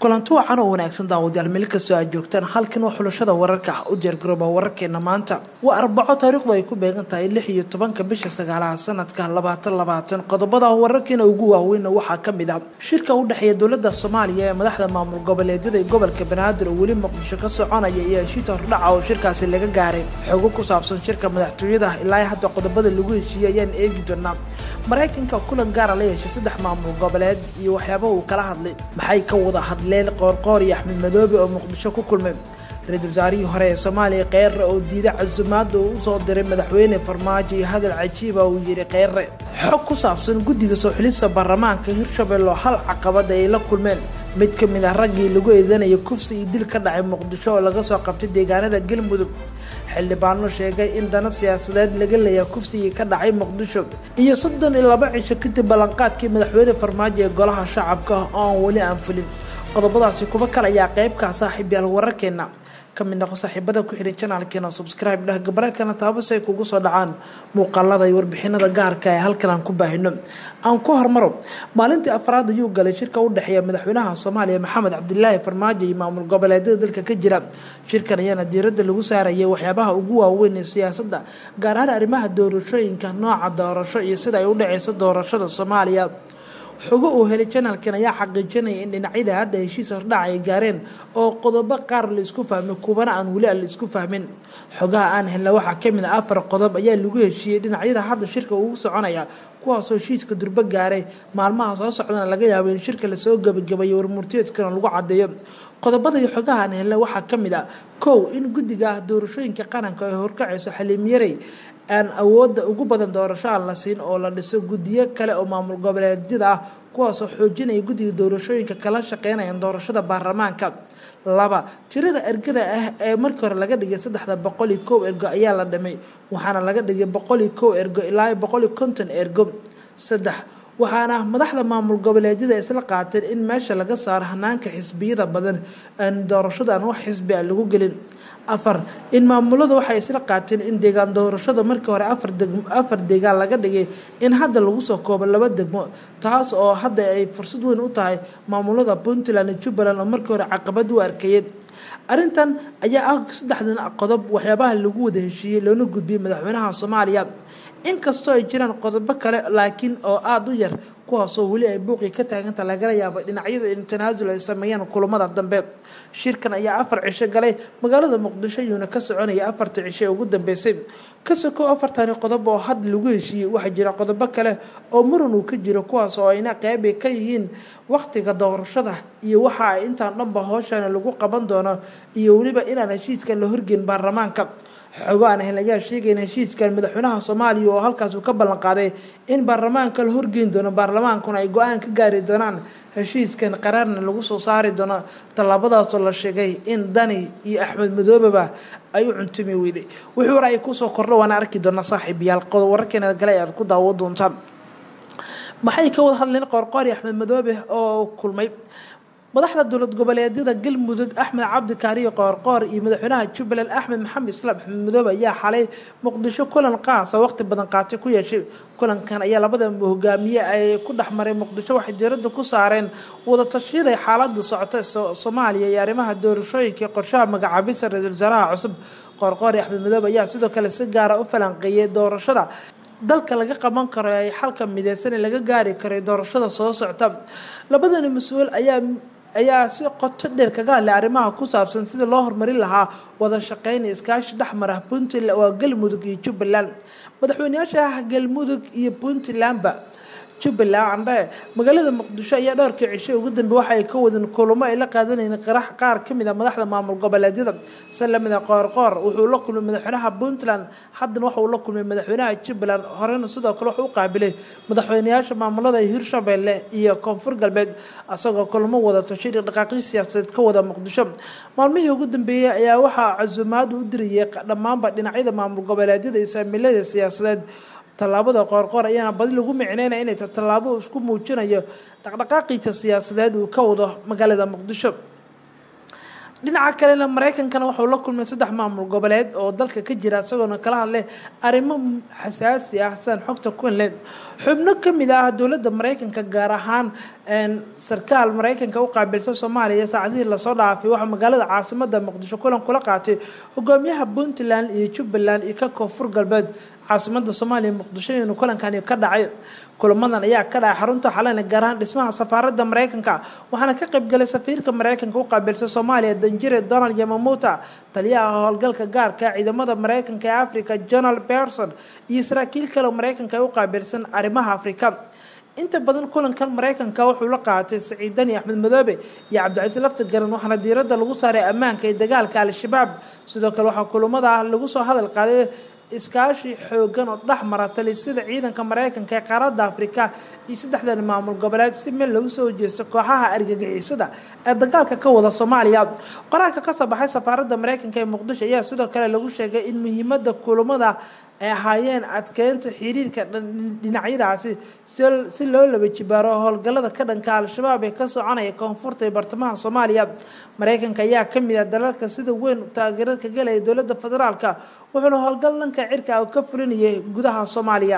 kulanti wacan oo wanaagsan daawadayaal meel kastoo aad joogtaan halkan waa xulashada wararka ah u diyaargarooba wararkeena maanta waa arbaco taariikhdu ay ku beegan tahay lix iyo tobanka bisha sagaalaha sanadka labaatan labaatan qodobada wararkeena ugu waaweynna waxaa ka mid ah shirka u dhexeeya dowladda soomaaliya ee madaxda maamul goboleedyada ee gobolka banaadir oo weli muqdisho ka soconaya iyo heshiis hordhaca oo shirkaasi laga gaaray xogo ku saabsan shirka madaxtooyada ilaa hadda qodobada lagu heshiiyey ayaan eegi doonaa maraykanka kulan gaara la yeeshay saddex maamul goboleed iyo waxyaabaha uu kala hadlay maxay ka wada hadleen qoorqoor iyo axmed madoobe oo muqdisho ku kulmay ra-iisul wasaarihii hore ee soomaaliya kheyre oo diiday casumaada uu usoo diray madaxweyne farmaajo iyo hadal cajiiba uu yidhi kheyre xog ku saabsan guddiga soo xilista baarlamaanka hirshabelle oo hal caqabada ay la kulmeen mid ka mid ah raggii lagu eedanaya kufsi iyo dil ka dhacay muqdisho oo laga soo qabtay deegaanada galmudug xildhibaano sheegay in dana siyaasadeed laga leeyahay kufsigii ka dhacay muqdisho iyo soddon iyo laba cisho kadib ballanqaadkii madaxweyne farmaajo ee golaha shacabka oo aan weli aan fulin qodobadaasi kuba kale ayaa qeybkaa saaxiib yaal wararkeena ka mid noqo saaxiibada ku xidhan janaalkeena subscribe dheh gabareelkana taabo si ay kugu soo dhacaan muuqaalada iyo warbixinada gaarka ee halkan aan ku baahino aan ku hormaro maalintii afraad ayuu galay shirka u dhexeeya madaxweynaha soomaaliya maxamed cabdilaahi farmaajo iyo maamul goboleedyada dalka ka jira shirkan ayaana diiradda lagu saarayay waxyaabaha ugu waaweyn ee siyaasadda gaar ahaan arrimaha doorashooyinka nooca doorasho iyo sida ay u dhaceyso doorashada soomaaliya xogo uu helay janalkan ayaa xaqiijinaya in dhinacyada hadda heshiis hordhac ay gaareen oo qodobo qaar la isku fahmay kuwana aan weli la isku fahmin xogaha aan helna waxaa kamid a afar qodob ayaa lagu heshiiyey dhinacyada hadda shirka ugu soconaya kuwaasoo heshiiska durbo gaaray maalmaha soo socdana laga yaabo in shirka lasoo gebagabayo warmurtiyeedkana lagu cadeeyo qodobada iyo xogaha aan helna waxaa kamid a kow in guddiga doorashooyinka qaranka ay horkacayso xaliimyarey aan awoodda ugu badan doorasho aan la siin oo la dhiso guddiyo kale oo maamul goboleedyada ah kuwaasoo xoojinaya guddiga doorashooyinka kala shaqeynaya doorashada baarlamaanka laba tirada ergada ah ee markii hore laga dhigay saddexda boqol iyo kow ergo ayaa la dhimay waxaana laga dhigay boqol iyo kow ergo ilaa boqol iyo konton ergo saddex waxaana madaxda maamul goboleedyada isla qaateen in meesha laga saaro hanaanka xisbiyada badan aan doorashada aan wax xisbi a lagu gelin afar in maamulada waxay isla qaateen in deegaan doorashada markii hore afar deegaan laga dhigay in hadda lagu soo koobo laba degmo taas oo hadda ay fursad weyn u tahay maamulada puntland iyo jubbaland oo markii hore caqabad u arkayay arrintan ayaa ah saddexdan qodob waxyaabaha lagu wada heshiiyey loona gudbiyey madaxweynaha soomaaliya inkastoo ay jiraan qodobo kale laakiin oo aada u yar kuwaasoo weli ay buuqii ka taaganta lagala yaabay dhinacyada in tanaasul ay sameeyaan kulamada dambe shirkan ayaa afar cisho galay magaalada muqdisho yuuna ka soconaya afarta cisho ee ugu dambeysay ka sokow afartani qodob oo had lagu heshiiyey waxaa jira qodobo kale oo muran uu ka jiro kuwaas oo ayna qeybi ka yihiin waqtiga doorashada iyo waxa ay intaan dhanba hooshana lagu qaban doono iyo weliba inaan heshiiskan la horgeyn baarlamaanka xogo aan hel ayaa sheegay in heshiiskan madaxweynaha soomaaliya oo halkaas uu ka ballan qaaday in baarlamaanka la horgeyn doono baarlamaankuna ay go-aan ka gaari doonaan heshiiskan qaraarna lagu soo saari doono tallaabadaasoo la sheegay in dani iyo axmed madoobeba ay u cuntumi weyday wixii war ay kusoo kordho waana arki doonaa saaxiib yaal qodob wararkeena gale aad ku daawo doontaan maxay ka wada hadleen qoorqoor iyo axmed madoobe oo kulmay madaxda dowlad goboleedyada galmudug axmed cabdi kaariyo qoorqoor iyo madaxweynaha jubbaland axmed maxamed islaam axmed madoobe ayaa xalay muqdisho kulan qaas oo waqti badan qaatay ku yeeshay kulankan ayaa labada hogaamiye ay ku dhex maray muqdisho waxay diiradda ku saareen wadatashyada xaalada socota soomaaliya iyo arrimaha doorashooyinka qorshaha magacaabisa ra-iisul wasaaraha cusub qoorqoor iyo axmed madoobe ayaa sidoo kale si gaara u falanqeeyay doorashada dalka laga qaban karo ay xalka mideysan laga gaari karay doorashada soo socta labadani mas-uul ayaa ayaa si qoto dheer kaga hadlay arrimaha ku saabsan sidii loo horumarin lahaa wada shaqeyn iskaashi dhexmara puntland waa galmudug iyo jubbaland madaxweyneyaasha galmudug iyo puntlandba jubbaland andhe magaalada muqdisho ayaa dhowrkii cisho ugu dambe waxa ay ka wadeen kulamo ay la qaadanayeen qarax qaar ka mid a madaxda maamul goboleedyada si lamid a qoorqoor wuxuu la kulmay madaxweynaha puntland haddana waxa uu la kulmay madaxweynaha jubbaland horena sidoo kale wuxuu u qaabilay madaxweyneyaasha maamulada hirshabelle iyo koonfur galbeed isagoo kulamo wada tashiri dhaqaaqyo siyaasadeed ka wada muqdisho maalmihii ugu dambeeyey ayaa waxaa casumaad u dirayay dhammaanba dhinacyada maamul goboleedyada iyo saamilada siyaasadeed tallaabada qoorqoor ayaana badi lagu micneynaya inay ta tallaabo isku muujinayo dhaqdhaqaaqiisa siyaasadeed uu ka wado magaalada muqdisho dhinaca kalena mareykankana wuxuu la kulmay saddex maamul goboleed oo dalka ka jira isagoona kala hadlay arrimo xasaasi ah siaan xogta kuinle xubno kamid ah dowladda mareykanka gaar ahaan sarkaal mareykanka u qaabilsan soomaaliya saacadihii lasoo dhaafay waxaa magaalada caasimada muqdisho kulan kula qaatay hogaamiyaha puntland iyo jubbaland iyo ka koonfur galbeed caasimada soomaaliya muqdisho inuu kulankani ka dhacay kulamadan ayaa ka dhacay xarunta xalena gaar ahaan dhismaha safaaradda mareykanka waxaana ka qaybgalay safiirka mareykanka u qaabilsan soomaaliya danjire donald yamamuta taliyaha howlgalka gaarka ciidamada mareykanka ee africa jonal berson iyo saraakiil kale mareykanka ee u qaabilsan arrimaha afrika inta badan kulankan mareykanka wuxuu la qaatay saciid dani axmed madoobe iyo cabdicasiis lafta garan waxaana diiradda lagu saaray ammaanka iyo dagaalka al-shabaab sidoo kale waxaa kulamada lagu soo hadal qaaday iskaashi xoogan oo dhex mara talisada ciidanka mareykanka ee qaaradda afrika iyo saddexdan maamul goboleed si meel lagu soo jeesto kooxaha argagixisada ee dagaalka ka wada soomaaliya qoraalka kasoo baxay safaaradda mareykanka ee muqdisho ayaa sidoo kale lagu sheegay in muhiimada kulamada ay ahaayeen adkeynta xiriirka dhinacyadaasi si loo laba jibaaro howlgallada ka dhanka al-shabaab ee ka soconaya koonfurta ee bartamaha soomaaliya mareykanka ayaa kamid ah dalalka sida weyn taageerada ka galaya dowladda federaalka wuxuuna howlgal dhanka cirka ka fulinayay gudaha soomaaliya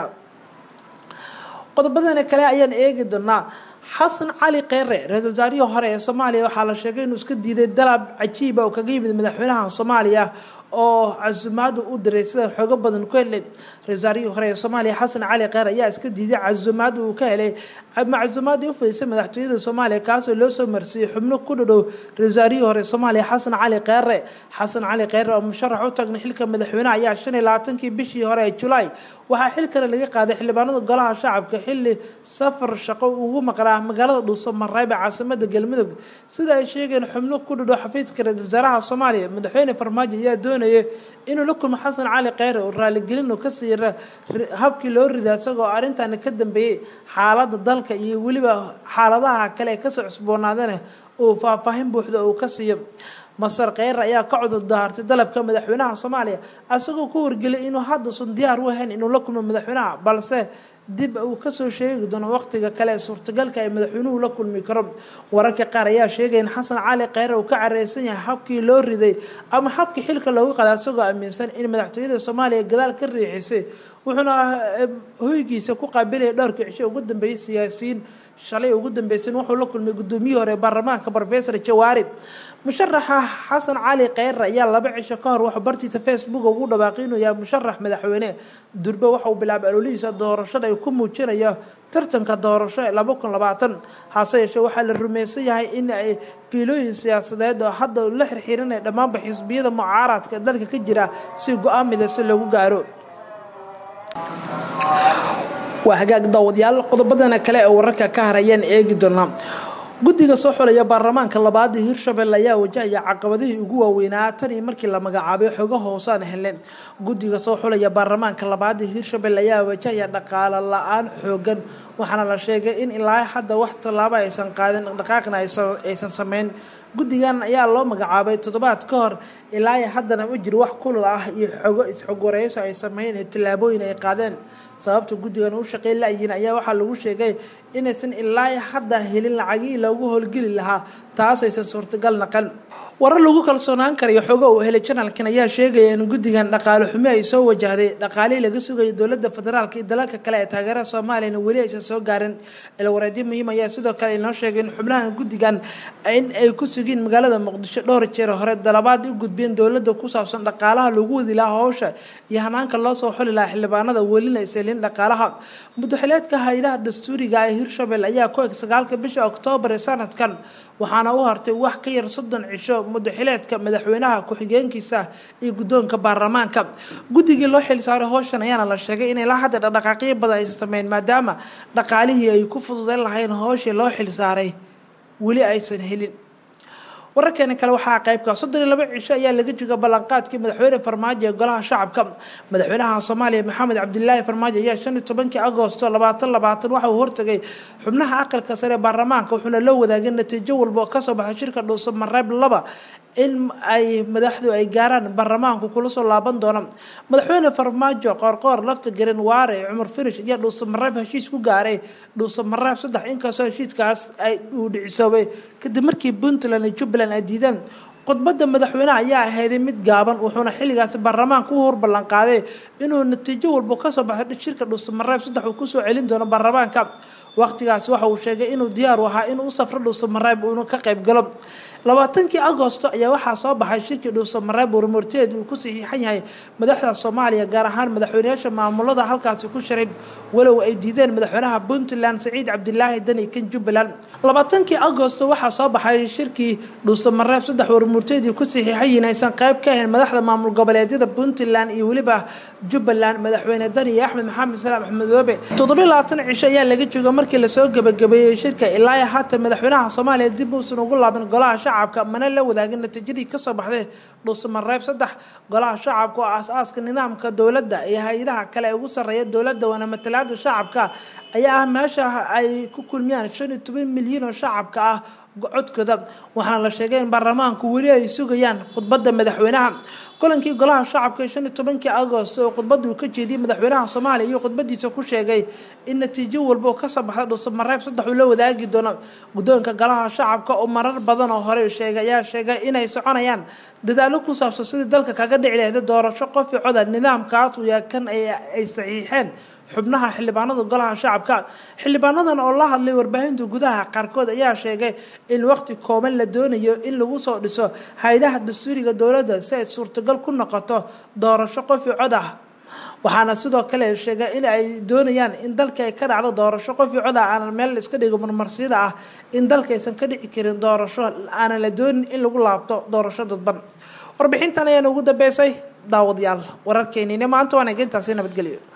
qodobadana kale ayaan eegi doonaa xasan cali kheyre ra-isul wasaarihii hore ee soomaaliya waxaa la sheegay inuu iska diiday dalab cajiiba oo kaga yimid madaxweynaha soomaaliya oo casumaadu u diray sida xoogo badan ku helay ra-isul wasaarihii hore ee soomaaliya xasan cali kheyr ayaa iska diiday casumaad uu ka helay macsuumaadii u fadhiisay madaxtooyada soomaaliya kaasoo loo soo marsiiyey xubno ku dhadhow ra-isul wasaarihii hore soomaaliya xasan cali kheyre xasan cali kheyre oo musharax u tagnay xilka madaxweyneha ayaa shan iyo labaatankii bishii hore ee julaay waxaa xilkana laga qaaday xildhibaanada golaha shacabka xilli safar shaqo ugu maqnaa magaalada dhuuso mareybe caasimada galmudug sida ay sheegeen xubno ku dhadhow xafiidka ra-isul wasaaraha soomaaliya madaxweyne farmaajo ayaa doonayay inuu la kulmo xasan cali kheyre oo raaligelin oo ka siira habkii loo ridaa isagoo arrintani ka dambeeyey xaaladda dalka iyo weliba xaaladaha kale ee kasoo cusboonaadana uu faahfaahin buuxda uu ka siiyo masar kheyre ayaa ka cudur daartay dalabka madaxweynaha soomaaliya isagoo ku wargeliyay inuu haddausan diyaar u ahayn inuu la kulmo madaxweynaha balse dib uu kasoo sheegi doono waqtiga kale ee suurtagalka ay madaxweynuhu la kulmi karo wararka qaar ayaa sheegaya in xasan cali kheyre uu ka careysan yahay habkii loo riday ama habkii xilka loogu qadaa isagoo aaminsan in madaxtooyada soomaaliya gadaal ka riixisay wuxuuna hoygiisa ku qaabilaya dhowrkii cisho ugu dambeeyay siyaasiyiin shalay ugu dambeysay wuxuu la kulmay gudoomiyihii hore baarlamaanka rofesor jawaari musharaxa xasan cali kheyre ayaa laba cisho ka hor wuxuu bartiisa facebook ugu dhawaaqay inuu yahay musharax madaxweyne durbe waxauu bilaabay alolihiisa doorashada ay ku muujinayo tartanka doorasho ee laba kun labaatan hase yeeshee waxaa la rumaysan yahay in ay fiilooyin siyaasadeed oo hadda la xirxiirinaya dhammaanba xisbiyada mucaaradka dalka ka jira si go-aan midayso lagu gaaro waa hagaag daawadayaal qodobadana kale ee wararka ka harayaan eegi doonaa guddiga soo xulaya baarlamaanka labaad ee hirshabelle ayaa wajahaya caqabadihii ugu waaweynaa tan iyo markii la magacaabay xogo hoosaan hele guddiga soo xulaya baarlamaanka labaad ee hirshabelle ayaa wajahaya dhaqaalo la-aan xoogan waxaana la sheegay in ilaa hadda wax tallaabo aysan qaadin dhaqaaqna aysan sameyn guddigan ayaa loo magacaabay toddobaad ka hor ilaa haddana ma jiro wax kulal ah iyo xogo isxogwareyso ay sameeyeen ee tallaabooyin ay qaadeen sababta guddigan u shaqeyn la-yiin ayaa waxaa lagu sheegay inaysan ilaa hadda helin lacagihii loogu howlgeli lahaa taas aysan suurtagal naqan warar lagu kalsoonaan karayo xogo uu helay janalkan ayaa sheegaya in guddigan dhaqaale xumi ay soo wajahday dhaqaalihii laga sugayo dowladda federaalka iyo dalalka kale ee taageerada soomaaliyana weli aysan soo gaarin ilwareedyo muhiim ayaa sidoo kale inoo sheegay in xubnaha guddigan in ay ku sugiin magaalada muqdisho dhowr jeer hore dalabaad u gudbeen dowladda ku saabsan dhaqaalaha lagu wadi lahaa howsha iyo hanaanka loo soo xuli lahaa xildhibaanada welina iselin dhaqaalaha mudaxileedka hay-adaha dastuuriga ee hirshabelle ayaa ku eg sagaalka bisha oktoobar ee sanadkan waxaana u hartay wax ka yar soddon cisho mudaxileedka madaxweynaha ku-xigeenkiisa iyo guddoonka baarlamaanka guddigii loo xilsaaray howshan ayaana la sheegay inay la hadda dhaqdhaqaaqyo badan aysan sameyn maadaama dhaqaalihii ay ku fududeyn lahayn howshii loo xilsaaray weli aysan helin wararkeena kale waxaa qaybka soddon iyo laba cisho ayaa laga jooga ballanqaadkii madaxweyne farmaajo ee golaha shacabka madaxweynaha soomaaliya maxamed cabdilaahi farmaajo ayaa shan iyo tobankii agosto labaatan labaatan waxa uu hortagay xubnaha aqalka sare ee baarlamaanka wuxuuna loo wadaagay natiijo walba oo kasoo baxay shirka dhuuso mareeb laba in ay madaxdu ay gaaraan baarlamaanku kula soo laaban doona madaxweyne farmaajo qoorqoor lafta garan waare cumar firish ayaa dhuuso mareeb heshiis ku gaaray dhuuso mareeb saddex inkastoo heshiiskaas ay uu dhicisoobay kadib markii puntland iyo jubbaland ay diideen khudbadda madaxweyneha ayaa ahayday mid gaaban wuxuuna xilligaasi baarlamaanka u hor ballan qaaday inuu natiijo walba kasoo baxay shirka dhuusamareeb saddex uu kusoo celin doono baarlamaanka waqtigaasi waxa uu sheegay inuu diyaar u ahaa inuu u safro dhuusamareeb inuu ka qayb galo labaatankii agosto ayaa waxaa soo baxay shirkii dhuusamareeb warmurteed uu ku saxiixan yahay madaxda soomaaliya gaar ahaan madaxweyneyaasha maamulada halkaasi ku shiray walow ay diideen madaxweynaha puntland saciid cabdilaahi dani kan jubbaland labaatankii agosto waxaa soo baxay shirkii dhuusamareeb saddex warmurteedii ku saxiixan yihiin aysan qayb ka ahayn madaxda maamul goboleedyada puntland iyo weliba jubbaland madaxweyne dani iyo axmed maxamed salaam axmedoobe toddobiyo labaatan cisho ayaa laga jooga markii lasoo gabagabeeyey shirka ilaa haatan madaxweynaha soomaaliya dib uusan ugu laaban golaha shacabka mana la wadaagin natiijadii kasoo baxday dhuusamareeb saddex golaha shacabka oo aas-aaska nidaamka dowladda iyo hay-adaha kale ee ugu sarreeya dowladda waana matalaada shacabka ayaa ah meesha ay ku kulmiyaan shan iyo toban milyan oo shacabka ah codkooda waxaana la sheegay in baarlamaanku weli ay sugayaan khudbadda madaxweynaha kulankii golaha shacabka ee shan iyo tobankii agost oo khudbadda uu ka jeediyey madaxweynaha soomaaliya iyo khudbadiisa ku sheegay in natiijo walba oo kasoo baxda dhuusamareeb saddex uu la wadaagi doono guddoonka golaha shacabka oo marar badan oo hore sheegay ayaa sheegay inay soconayaan dadaalo ku saabsan sidii dalka kaga dhici lahda doorasho qofi coda nidaamkaas uu yahay kan ay saxiixeen xubnaha xildhibaanada golaha shacabka xildhibaanadan oo la hadlay warbaahinta gudaha qaarkood ayaa sheegay in waqti kooban la doonayo in lagu soo dhiso hay-adaha dastuuriga dowladda si ay suurtagal ku noqoto doorasho qofi cod ah waxaana sidoo kale sheegay in ay doonayaan in dalka ay ka dhacdo doorasho qofi cod ah aanan meel iska dhigo marmarsiyada ah in dalka aysan ka dhici karin doorasho aanan la doonin in lagu laabto doorasho dadban warbixintan ayaana ugu dambeysay daawadayaal wararkeenina maanta waan egeyntaasi nabadgelyo